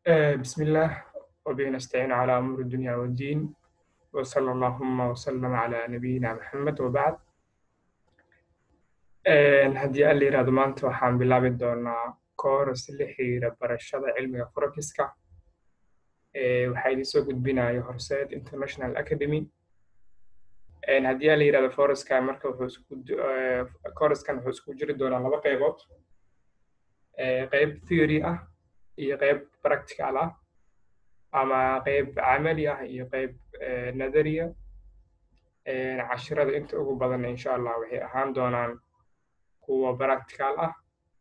آه، بسم الله وبه نستعين على أمور الدنيا والدين وصلى اللهم وسلم على نبينا محمد وبعد Een, haddii aan la yidhaahdo maanta waxaan bilaabi doonaa kooras la xiriira barashada cilmiga forexiska Ee, waxaa idin soo gudbinaya horseed international academy Een, haddii aan la yidhaahdo foreska marka wuxuu isku du- ee, kooraskan wuxuu isku jiri doonaa laba qaybood Ee, qayb theory ah iyo qayb practical ah ama qayb camali ah iyo qayb ee, nadariya Een, cashirada inta ugu badan insha allah waxay ahaan doonaan kuwa practical ah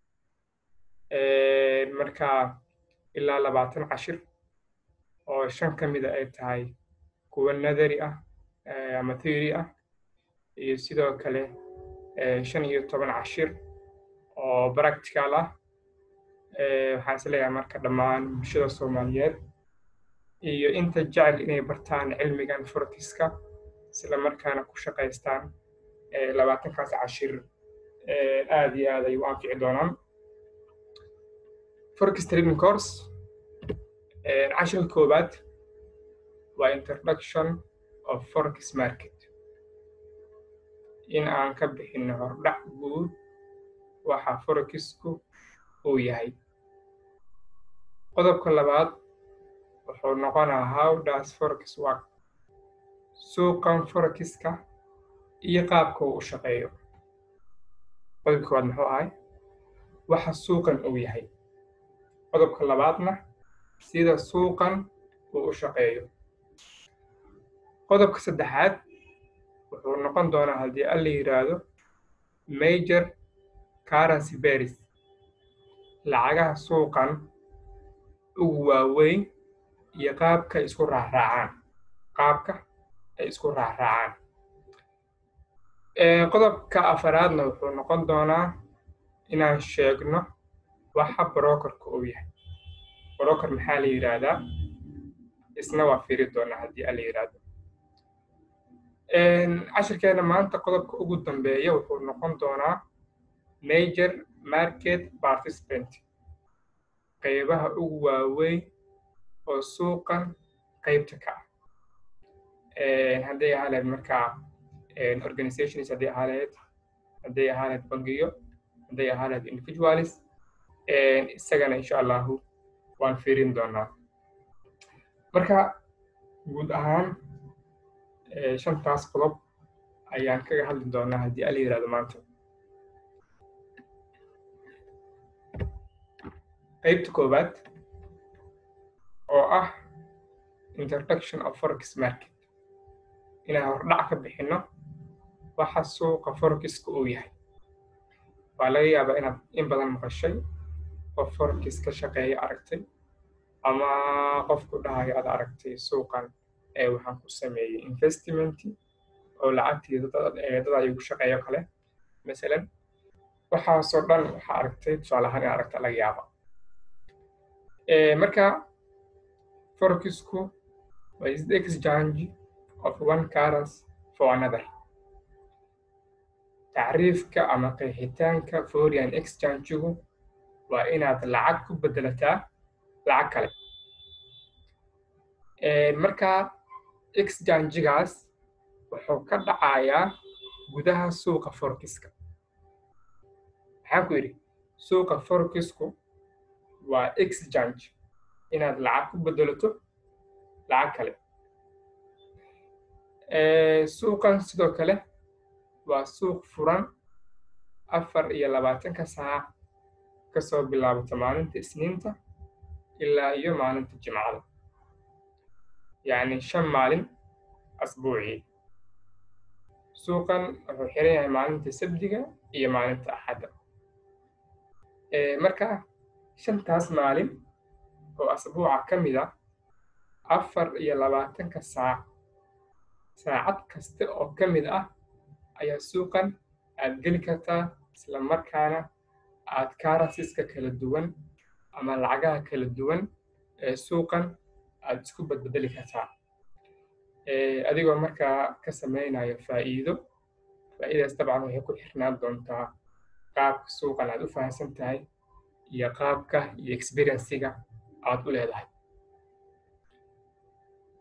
Een, marka ilaa labaatan cashir oo shan ka mida ay tahay kuwa nadari ah ee, ama theory ah iyo sidoo kale ee, shan iyo toban cashir oo practical ah Ee, waxaan is leeyahay marka dhammaan bulshada Soomaaliyeed iyo inta jecel inay bartaan cilmigan forexiska isla markaana ku shaqaystaan ee, labaatankaas cashir ee, aad iyo aad ay u anfici doonaan forex trading course ee, cashirka koowaad waa introduction of forex market in aan ka bixino hordhac guud waxa forexku uu yahay qodobka labaad wuxuu noqonaa how does forex work suuqan forexiska iyo qaabka uu u shaqeeyo qodobka koowaad muxuu ahay waxa suuqan uu yahay qodobka labaadna sida suuqan uu u shaqeeyo qodobka saddexaad wuxuu noqon doonaa haddii alla yidhaahdo major currency pairs lacagaha suuqan ugu waaweyn iyo qaabka ay isku raacraacaan qaabka ay isku raacraacaan Ee, qodobka afaraadna wuxuu noqon doonaa inaan sheegno waxa brokerka uu yahay broker maxaa la yidhaahdaa isna waa fiiri doonaa haddii alla yidhaahdo Een, cashirkeena maanta qodobka ugu dambeeya wuxuu noqon doonaa major market participant qaybaha ugu waaweyn oo suuqan qaybta ka ah Een, hadday ahaa lahayd markaa een, organizations hadday ahaa lahayd hadday ahaa lahayd bangiyo hadday ahaa lahayd individualis Een, isagana insha allahu waan fiirin doonaa marka guud ahaan ee, shantaas qodob ayaan kaga hadli doonaa haddii alla yidhaahdo maanta qaybta koowaad oo ah introduction of forex market inaan hordhac ka bixino waxa suuqa forexiska uu yahay waa laga yaabaa inaad in badan maqashay qof forex ka shaqeeya aragtay ama qofku dhahayo aad aragtay suuqan ee waxaan ku sameeyey investment oo lacagtii dad ee dad ay ku shaqeeyo kale masalan waxaasoo dhan waxaa aragtay tusaale ahaan in aragta laga yaaba Ee, marka forexku waa is the exchange of one currency for another tacriifka ama qeexitaanka foreign exchange-gu waa inaad lacag ku bedelataa lacag kale Ee, marka exchange-gaas wuxuu ka dhacayaa gudaha suuqa forexiska maxaan ku yidhi suuqa forexku waa exchange inaad lacag ku bedelato lacag kale Ee, suuqan sidoo kale waa suuq furan afar iyo labaatanka saac kasoo bilaabata maalinta isniinta ilaa iyo maalinta jimcada yacni shan maalin asbuucii suuqan wuxuu xiran yahay maalinta sabdiga iyo maalinta axadda Ee, marka shantaas maalin oo asbuuca ka mid ah afar iyo labaatanka saac saacad kasta oo ka mid ah ayaa suuqan aad geli kartaa isla markaana aad currencies-ka kala duwan ama lacagaha kala duwan ee suuqan aad isku badbedeli kartaa Ee, adigoo markaa ka samaynayo faa'iido faa'iidaas dabcan waxay ku xirnaan doontaa qaabka suuqan aad u fahamsan tahay iyo qaabka iyo experiencega aad u leedahay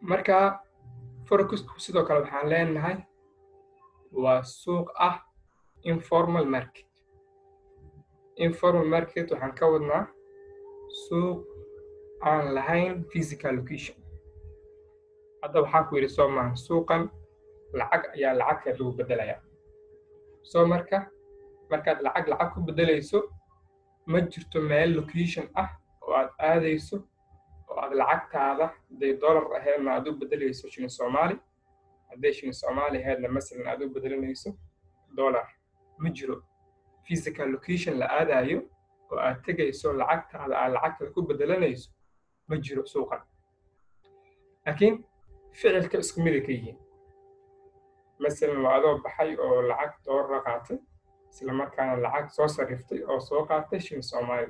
marka forexku sidoo kale waxaan leenahay waa suuq ah informal market informal market waxaan ka wadnaa suuq aan lahayn physical location hadda waxaan ku yidhi soo maahan suuqan lacag ayaa lacagka lagu bedelayaa soo marka markaad lacag lacag ku bedelayso ma jirto meel location ah oo aad aadayso oo aad lacagtaada hadday dollar ahaydna aad u bedelayso shilin soomaali hadday shilin soomaali ahaydna masalan aad u bedelanayso dollar ma jiro physical location la aadayo oo aad tegayso lacagtaada aad lacagtaada ku bedelanayso ma jiro suuqan laakiin ficilka isku miday ka yihiin masalan waa adoo baxay oo lacag doolara qaatay isla markaana lacag soo sariftay oo soo qaatay shilin soomaali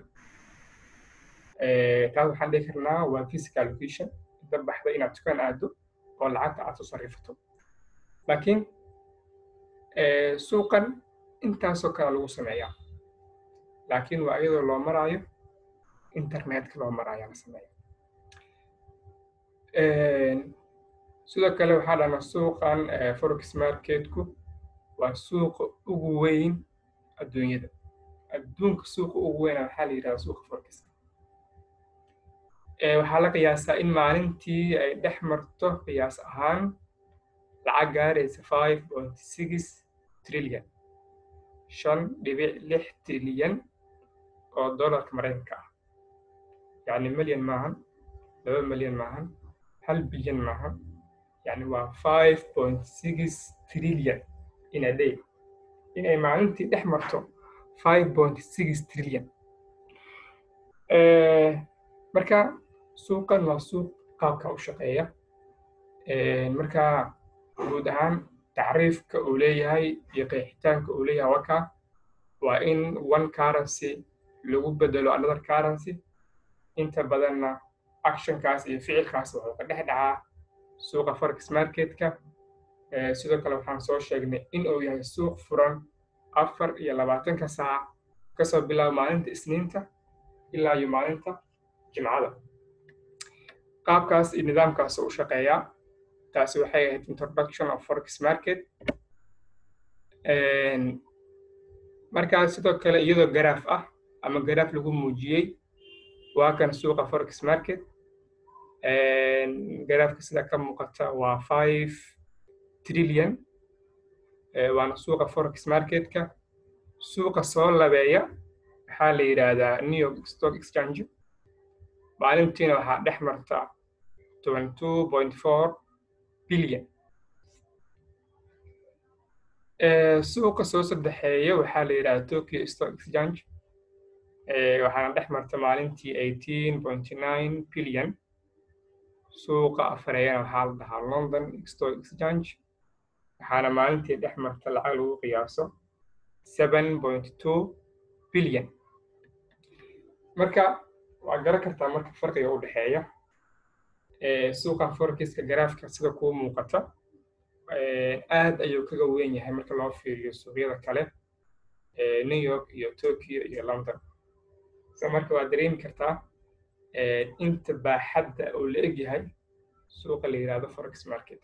taas waxaan dhihi karnaa waa physical location inta baxda inaad dukaan aado oo lacagta aad soo sarifato laakiin suuqan intaasoo kale lagu sameeyaa laakiin waa iyadoo loo maraayo internetka loo maraayo la sameeya sidoo kale waxaa dhahna suuqan forex marketku waa suuqa ugu weyn adduunyada adduunka suuqa ugu weyna waxaa la yidhahda suuqa forex waxaa la qiyaasaa in maalintii ay dhex marto qiyaas ahaan lacag gaaraysa five point six trillion shan dhibic lix trilyan oo dollarka maraykanka ah yacni milyan maahan laba milyan maahan hal bilyan maahan yacni waa five point six trillion in a day inay maalintii dhex marto five point six trillion marka suuqan waa suuq qaabka u shaqeeya marka guud ahaan tacriifka uu leeyahay iyo qeexitaanka uu leeyahay waka waa in one currency lagu bedelo another currency inta badanna actionkaas iyo ficilkaas wuxuu ka dhex dhacaa suuqa forex marketka sidoo kale waxaan soo sheegnay in uu yahay suuq furan afar iyo labaatanka saac kasoo bilaabo maalinta isniinta ilaa iyo maalinta jimcada qaabkaas iyo nidaamkaas u shaqeeyaa taasi waxay ahayd introduction of forex market markaa sidoo kale iyadoo garaaf ah ama garaaf lagu muujiyey waa kan suuqa forex market garaafka sida ka muuqata waa five trillion waana suuqa forex marketka suuqa soo labeeya waxaa la yidhaahdaa new york stock exchange maalintiina waxaa dhex marta twenty two point four billion suuqa soo saddexeeya waxaa la yidhahdaa tokyo stock exchange waxaana dhex marta maalintii eighteen point nine billion suuqa afareeyana waxaa la dhahaa london stock exchange waxaana maalintii dhex marta lacag lagu qiyaaso seven point two billion marka waa garan kartaa marka farqiga u dhexeeya suuqa forexiska garaafka sida kuu muuqata aad ayuu kaga weyn yahay marka loo fiiriyo suuqyada kale new york iyo tokyo iyo london so marka waad dareemi kartaa inta baaxadda uu la eg yahay suuqa la yidhahdo forex market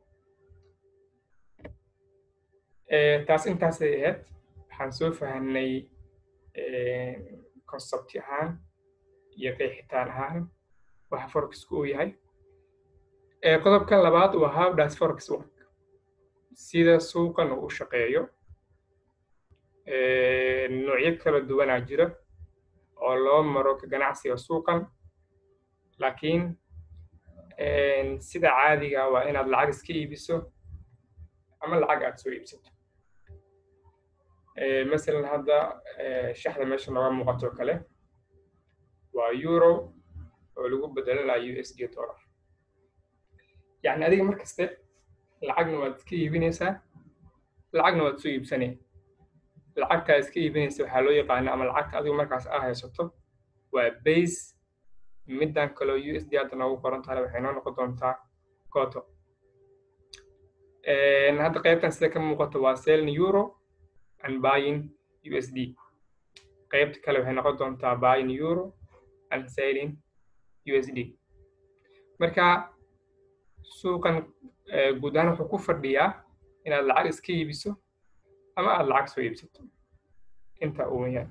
taas intaasay ahayd waxaan soo fahanay concepti ahaan iyo qeexitaan ahaan waxa forexku uu yahay qodobkan labaad waa how does forex work sida suuqan uu u shaqeeyo noocyo kala duwanaa jira oo loo maro ka ganacsiga suuqan laakiin sida caadiga waa inaad lacag iska iibiso ama lacag aad soo iibsato masalan hadda shaxda meesha nooga muuqato kale waa euro oo lagu bedelanayo u s d dollar yacni adiga mar kaste lacagna waad iska iibinaysaa lacagna waad soo iibsanay lacagtaa iska iibinaysa waxaa loo yaqaana ama lacagta adigu markaas aa haysato waa base middan kaloo u s d hadda noogu qoran tahay waxay noo noqon doontaa coto hadda qaybtan sida ka muuqato waa selling euro and buying u s d qaybta kale waxay noqon doontaa buying euro and selling u s d marka suuqan guud ahaan wuxuu ku fadhiyaa inaad lacag iska iibiso ama aad lacag soo iibsato intaa u weyaan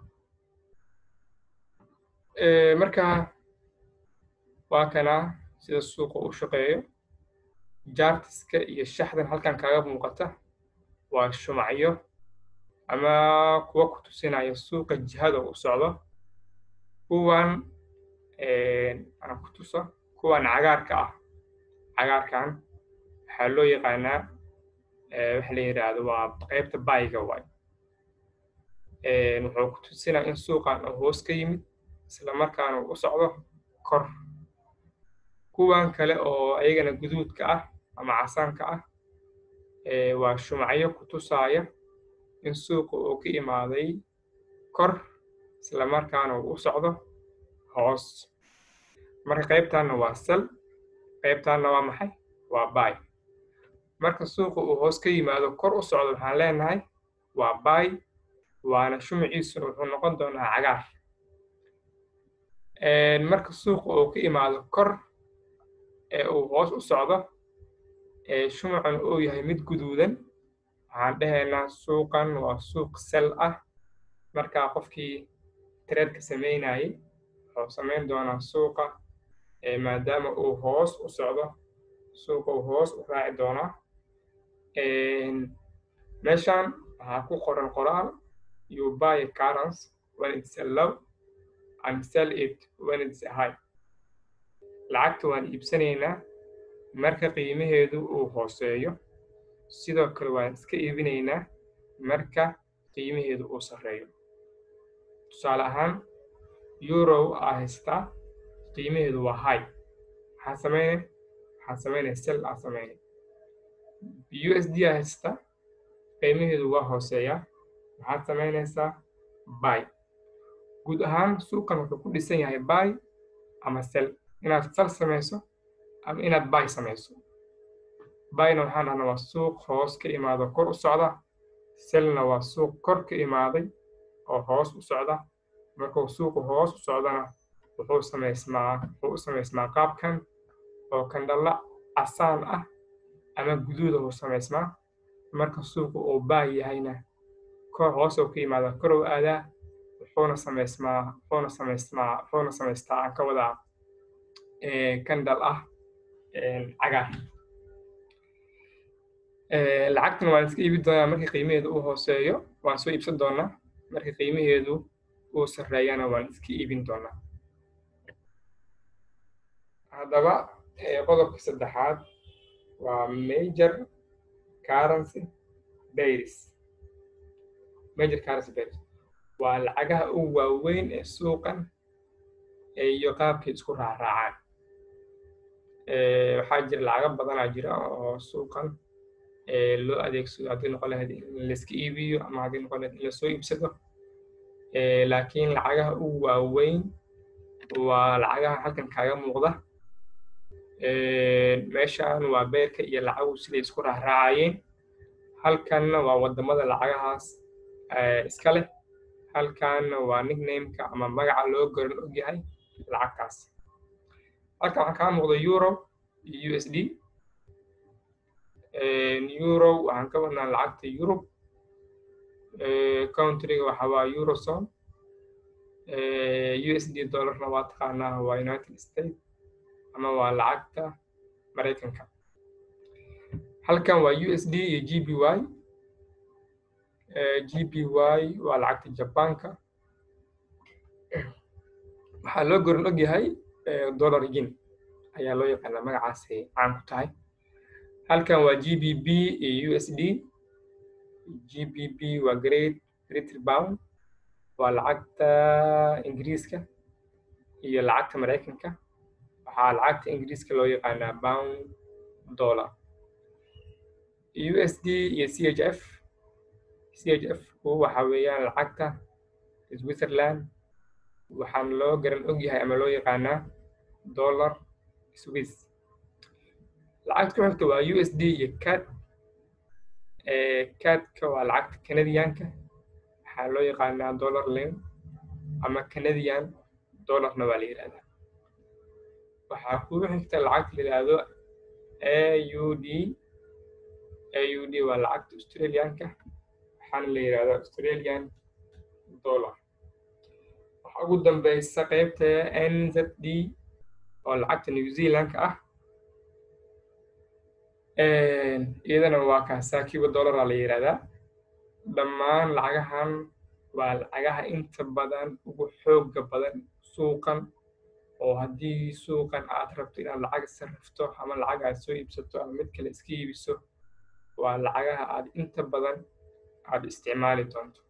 marka waa kana sida suuqa u shaqeeyo jaartiska iyo shaxdan halkan kaaga muuqata waa shumacyo ama kuwa ku tusinaya suuqa jihada u socdo kuwan aan ku tuso kuwan cagaarka ah cagaarkan waxaa loo yaqaanaa waxa la yidhaahdo waa qaybta baayiga waay wuxuu ku tusinaya in suuqan uu hoos ka yimid isla markaana u socdo kor kuwan kale oo ayagana guduudka ah ama casaanka ah waa shumacyo ku tusaaya in suuqa uu ka imaaday kor isla markaana uu u socdo hoos marka qaybtaanna waa sal qaybtaanna waa maxay waa baay marka suuqa uu hoos ka yimaado kor u socdo waxaan leenahay waa baay waana shumaciisuna wuxuu noqon doonaa cagaar marka suuqa uu ka imaado kor ee uu hoos u socdo ee shumacuna uu yahay mid guduudan waxaan dhahaynaa suuqan waa suuq sel ah markaa qofkii tareedka samaynayay wuxuu samayn doonaa suuqa maadaama uu hoos u socdo suuqa uu hoos u raaci doonaa meeshan waxaa ku qoran qoraal you buy a currency when it's a low and sell it when it's a high lacagta waan iibsanaynaa marka qiimaheedu uu hooseeyo sidoo kale waan iska iibinaynaa marka qiimaheedu uu sarreeyo tusaale ahaan eurow aa haystaa qiimaheedu waa high maxaa sameynay waxaa sameynaya sel aa sameynay u s d aa haystaa qiimaheedu waa hooseeyaa maxaad samaynaysaa buy guud ahaan suuqan wuxuu ku dhisan yahay buy ama sel inaad sal samayso ama inaad buy samayso buyna waxaan dhahnaa waa suuq hoos ka imaado kor u socda selna waa suuq kor ka imaaday oo hoos u socda markuu suuqu hoos u socdana wuxuu samaysmaa wuxuu u samaysmaa qaabkan oo kandhalla casaan ah ama guduuda uu samaysmaa marka suuqu uu baay yahayna kor hoos uu ka yimaada kor uu aadaa wuxuuna samaysmaa wuxuuna samaysmaa wuxuuna samaystaa aan ka wadaa kandhal ah cagaar lacagtana waan iska iibin doonaa markii qiimaheedu uu hooseeyo waan soo iibsan doonaa markii qiimaheedu uu sarreeyana waan iska iibin doonaa haddaba qodobka saddexaad waa major currency bairs major currency bairs waa lacagaha ugu waaweyn ee suuqan iyo qaabkay isku raaraacaan waxaa jira lacago badanaa jira oo suuqan loo adeegsado haddii noqon lahayd in layska iibiyo ama haddii noqon lahayd in lasoo iibsado laakiin lacagaha ugu waaweyn waa lacagaha halkan kaaga muuqda meeshan waa beerka iyo lacagu siday isku raaraacayeen halkanna waa wadamada lacagahaas iska leh halkanna waa nicknameka ama magaca loo garan ogyahay lacagtaas halkan waxaa kaa muuqda euro iyo u s d euro waxaan ka wadnaa lacagta europe countryga waxa waa eurozone u s d dollarna waa taqaanaa waa united states ama waa lacagta maraykanka halkan waa u s d iyo g b y g b y waa lacagta jabaanka waxaa loo goran og yahay dollar yin ayaa loo yaqaanaa magacaasay caan ku tahay halkan waa g b b iyo u s d g b b waa great british pound waa lacagta ingiriiska iyo lacagta maraykanka waxaa lacagta ingiriiska loo yaqaanaa pound dollar u s d iyo c h f c h f waxa weeyaan lacagta switzerland waxaana loo garan og yahay ama loo yaqaanaa dollar swiss lacagta ku xigta waa u s d iyo cad cadka waa lacagta canadianka waxaa loo yaqaanaa dollar lane ama canadian dollarna waa la yidhahdaa waxaa kugu xigta lacagta la yidhaahdo AUD AUD waa lacagta Australianka waxaana la yidhahdaa Australian dollar waxaa ugu dambeysa qaybta NZD oo lacagta New Zealandka ah iyadana waa kaasaa kiiba dollaraa la yidhahdaa dhammaan lacagahan waa lacagaha inta badan ugu xooga badan suuqan oo haddii suuqan aad rabto inaad lacag sarrifto ama lacag aad soo iibsato ama mid kale iska iibiso waa lacagaha aad inta badan aad isticmaali doonto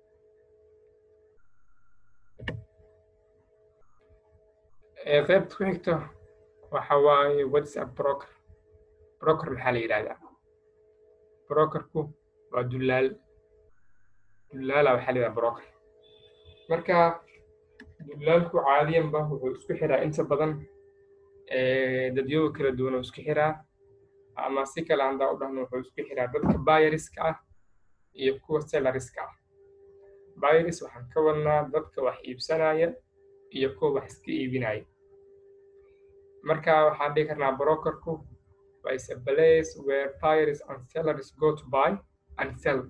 qaybta ku xigta waxa waaye whatsapp broker broker maxaa la yidhahdaa brokerku waa dullaal dullaala waxaa la yidhahdaa broker marka dullaalku caadiyanba wuxuu isku xiraa inta badan dadyoga kala duwan oo isku xiraa ama si kale handaa u dhahno wuxuu isku xiraa dadka buyeriska ah iyo kuwa selleriska ah buyeris waxaan ka wadnaa dadka wax iibsanaya iyo kuwa wax iska iibinaya marka waxaan dhihi karnaa brokerku waa is a place where buyers and sellers go to buy and sell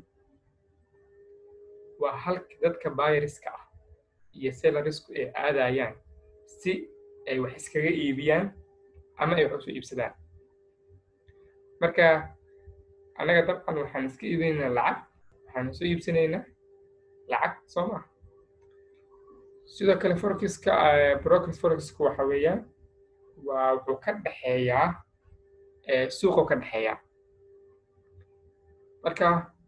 waa halka dadka buyeriska ah iyo sellerisku ay aadayaan si ay wax iskaga iibiyaan ama ay wax usoo iibsadaan marka annaga dabcan waxaan iska iibinaynaa lacag waxaan soo iibsanaynaa lacag soo maa sidoo kale forexiska brokers forexiska waxa weeyaan waa wuxuu ka dhexeeyaa suuquu ka dhexeeyaa marka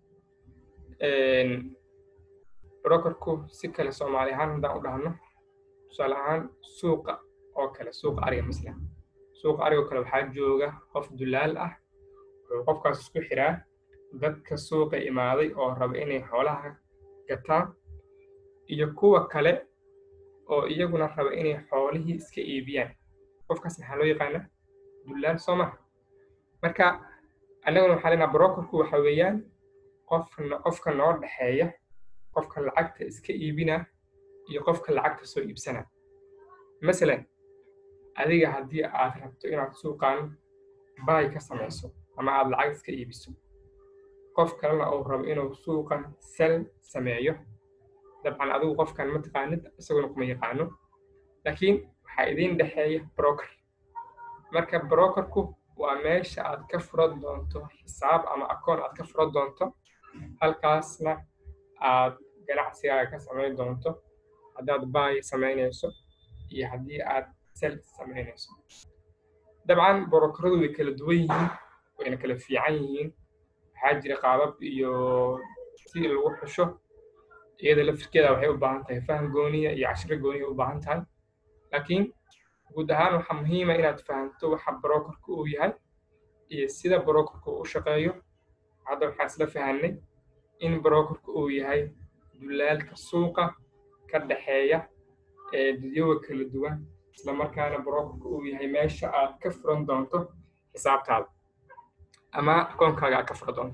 brokerku si kale soomaali ahaan haddaan u dhahno tusaale ahaan suuqa oo kale suuqa ariga maslan suuqa ariga oo kale waxaa jooga qof dullaal ah wuxuu qofkaas isku xiraa dadka suuqa imaaday oo raba inay xoolaha gataan iyo kuwa kale oo iyaguna raba inay xoolihii iska iibiyaan qofkaas maxaa loo yaqaanaa dullaal soo maha marka annaguna waxaa leenaha brokerku waxa weeyaan qofna qofka noo dhexeeya qofka lacagta iska iibina iyo qofka lacagta soo iibsana masalan adiga haddii aad rabto inaad suuqan baay ka samayso ama aad lacag iska iibiso qof kalena uu rabo inuu suuqan sel sameeyo dabcan adigu qofkan ma taqaanid isaguna kuma yaqaano laakiin waxaa idiin dhexeeya broker marka brokerku waa meesha aad ka furan doonto xisaab ama akoon aad ka furan doonto halkaasna aad ganacsigaaga ka samayn doonto haddaad baay samaynayso iyo haddii aad sel samaynayso dabcan brokeradu way kala duwan yihiin wayna kala fiican yihiin waxaa jira qaabab iyo si lagu xusho iyada laftirkeeda waxay u baahan tahay faham gooniya iyo cashiro gooniya u baahan tahay laakiin guud ahaan waxaa muhiima inaad fahamto waxa brokerku uu yahay iyo sida brokerku u shaqeeyo hadda waxaan isla fahanay in brokerku uu yahay dulaalka suuqa ka dhexeeya ee dadyoga kala duwan isla markaana brokerku uu yahay meesha aad ka furan doonto xisaabtaada ama akoonkaaga aad ka furan doonto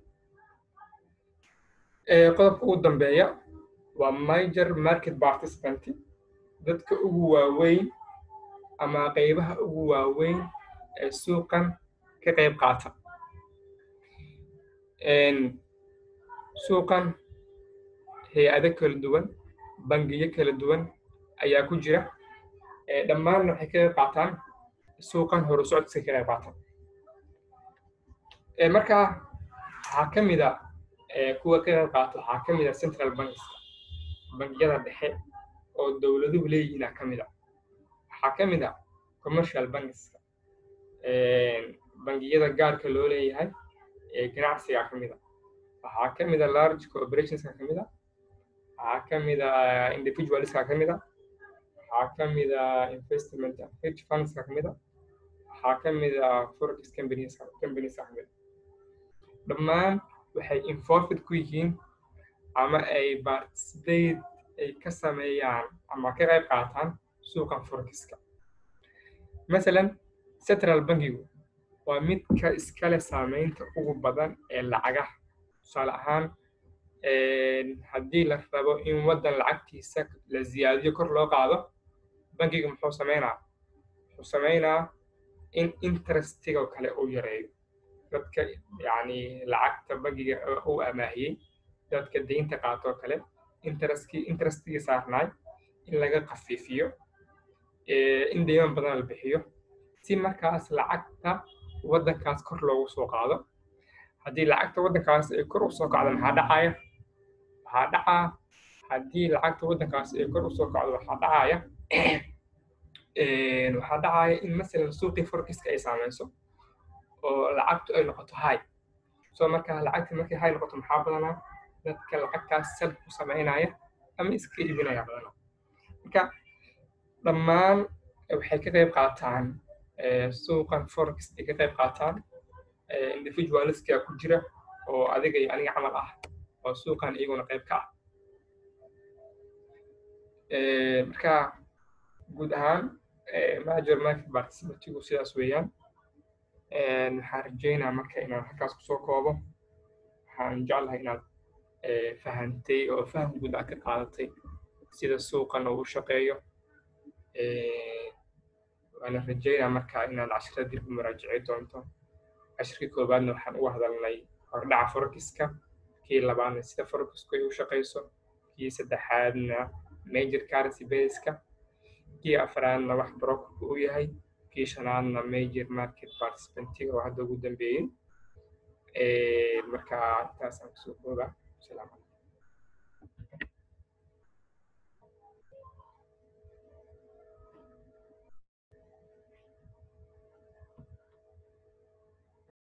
qodobka ugu dambeeya waa major market participant dadka ugu waaweyn ama qaybaha ugu waaweyn ee suuqan ka qayb qaata suuqan hay-ado kala duwan bangiyo kala duwan ayaa ku jira dhammaanna waxay ka qayb qaataan suuqan horu socodkiisa ka qayb qaataan marka waxaa ka mid a kuwa ka qayb qaata waxaa ka mid a central bankska bangiyada dhexe oo dowladuhu leeyihiin aa ka mid a waxaa ka mid a commercial bankska bangiyada gaarka loo leeyahay ee ganacsiga ka mid a waxaa ka mid a large corporationska ka mid a waxaa ka mid a individualska ka mid a waxaa ka mid a investment hedge fundska ka mid a waxaa ka mid a forex companieska companieska ka mid a dhammaan waxay involved ku yihiin ama ay participate ay ka sameeyaan ama ka qayb qaataan suuqan forexka masalan central bankigu waa midka iskale saameynta ugu badan ee lacagaha tusaale ahaan haddii la rabo in waddan lacagtiisa la ziyaadiyo kor loo qaado bankiga muxuu sameynaa wuxuu sameynaa in interestiga kale uu yareeyo dadka yacni lacagta bangiga uu amaahiyey dadka deynta qaatoo kale interestki interestigii saarnaay in laga khafiifiyo in deyman badan la bixiyo si markaas lacagta waddankaas kor loogu soo qaado haddii lacagta waddankaas ay kor usoo kacdo maxaa dhacaya waxaa dhacaa haddii lacagta waddankaas ay kor usoo kacdo waxaa dhacaya waxaa dhacaya in masalan suuqii forexiska ay saameyso oo lacagtu ay noqoto high soo markaa lacagta markay high noqoto maxaa badanaa dadka lacagtaas sal ku samaynaya ama iska iibinaya badanaa marka dhammaan waxay ka qayb qaataan suuqan forex ay ka qayb qaataan individualistka ku jira oo adiga iyo aniga camal ah oo suuqan iyaguna qayb ka ah marka guud ahaan major market participatigu sidaas weeyaan waxaan rajeynaa marka inaan halkaas kusoo koobo waxaan jeclahay inaad fahantay oo faham guud aad ka qaadatay sida suuqan uu u shaqeeyo waana rajeynaa marka inaad cashirada dib u muraajicay doonto cashirkii koowaadna waxaan uga hadalnay hordhaca forexiska kii labaadna sida forexisku ay u shaqeyso kii saddexaadna major currency baseska kii afraadna wax brokerku u yahay kii shanaadna major market participantga oo hadda ugu dambeeyey marka intaasaan kusoo kooba salaam calaykum